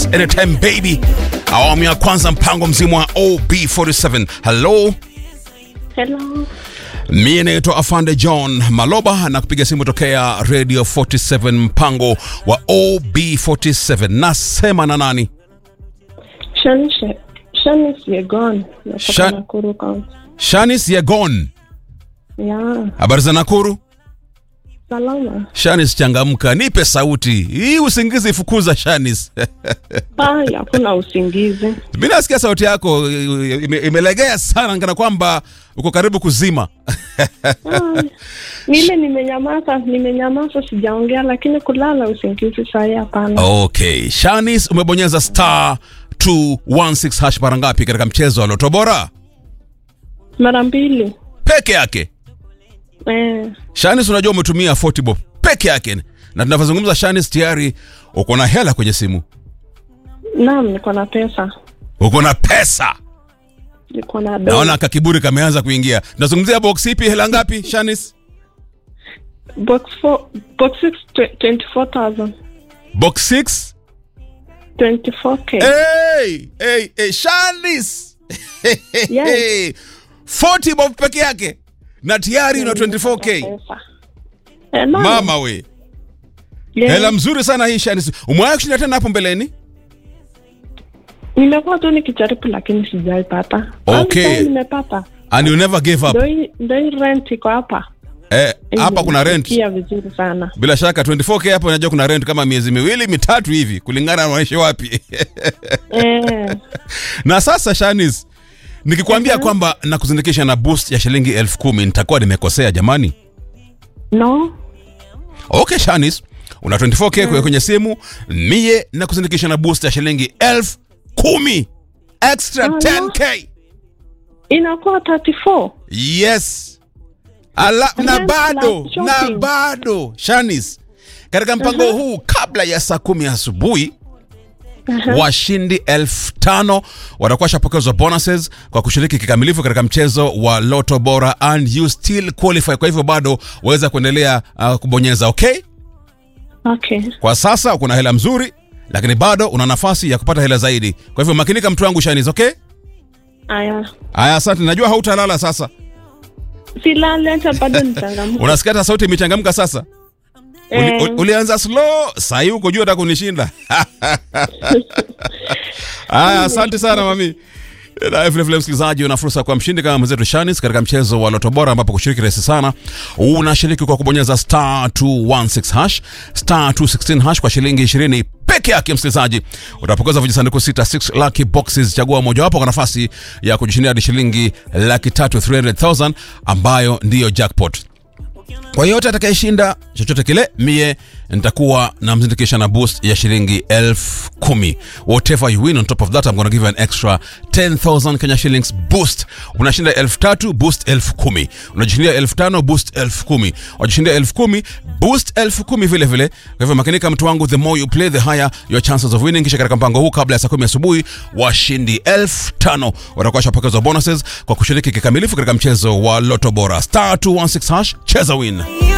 anytime baby awamu ya kwanza mpango mzima wa ob47 hello Hello. mie naitwa afande john maloba na kupiga simu tokea radio 47 mpango wa ob47 nasema na nani Shanice. Shanice Yegon. Natoka Shan- Nakuru County. shanis yegon Yeah. habari za nakuru Salama. shanis changamka nipe sauti hii usingizi ifukuza shanis Bye, hakuna usingizi. mi nasikia sauti yako ime, imelegea sana kana kwamba uko karibu kuzima Ah, Nile nimenyamaza, nimenyamaza sijaongea lakini kulala usingizi sahi hapana. okay shanis umebonyeza star 216 hash mara ngapi katika mchezo wa loto bora Mara mbili. peke yake Eh, shanis unajua umetumia 40 bob peke yake na tunavyozungumza shanis tayari uko na hela kwenye simu naam niko na pesa. uko na pesa Niko na do. naona kakiburi kameanza kuingia tunazungumzia box ipi hela ngapi shanis Box 4 box 6 24,000. box 6 24k. hey, hey, hey, shanis Yes. 40 bob peke yake na tayari una 24k Pesa. Eh, naam. mama we Yes. hela mzuri sana hii shanis umewahi kushinda tena hapo mbeleni Nimekuwa tu nikijaribu lakini sijaipata. Okay. Sasa Nimepata. and you never gave up Ndio hii- ndio hii rent iko hapa. eh, hapa kuna rent Imenifikia vizuri sana. bila shaka 24k hapo unajua kuna rent kama miezi miwili mitatu hivi kulingana na unaishi wapi Eh, na sasa shanis nikikwambia kwamba nakuzindikisha na boost ya shilingi elfu kumi nitakuwa nimekosea jamani no. okay shanis una 24k mm. kwenye simu mie na kuzindikisha na boost ya shilingi elfu kumi extra Oh, no. 10k Inakuwa 34. yes Ala, na Rent bado plus na shopping. bado shanis katika mpango huu kabla ya saa kumi asubuhi washindi elfu tano watakuwa washapokezwa bonuses kwa kushiriki kikamilifu katika mchezo wa loto bora and you still qualify kwa hivyo bado waweza kuendelea uh, kubonyeza okay Okay. kwa sasa kuna hela mzuri lakini bado una nafasi ya kupata hela zaidi kwa hivyo makinika mtu wangu shanis okay Aya. haya asante najua hautalala sasa Silale hata bado nichangamka. unasikia hata sauti imechangamka sasa Uli, Eh. uli, ulianza slow sahii uko juu hata kunishinda haya asante sana mami na vilevile msikilizaji una fursa kwa mshindi kama mwenzetu shanis katika mchezo wa loto bora ambapo kushiriki rahisi sana unashiriki kwa kubonyeza star 216 hash star 216 hash kwa shilingi 20 peke yake msikilizaji utapokeza vijisanduku sita 6 lucky boxes chagua mojawapo kwa nafasi ya kujishindia hadi shilingi laki tatu 300000 ambayo ndiyo jackpot kwa yote atakayeshinda chochote kile mie nitakuwa namzindikisha na boost ya shilingi elfu kumi whatever you win on top of that I'm gonna give you an extra 10000 Kenya shillings boost unashinda elfu tatu boost elfu kumi unajishindia elfu tano boost elfu kumi wajishindia elfu kumi boost elfu kumi vile vile kwa hivyo makinika mtu wangu the more you play the higher your chances of winning kisha katika mpango huu kabla ya saa kumi asubuhi washindi elfu tano watakuwa washapokezwa bonuses kwa kushiriki kikamilifu katika mchezo wa loto bora star 216 hash cheza win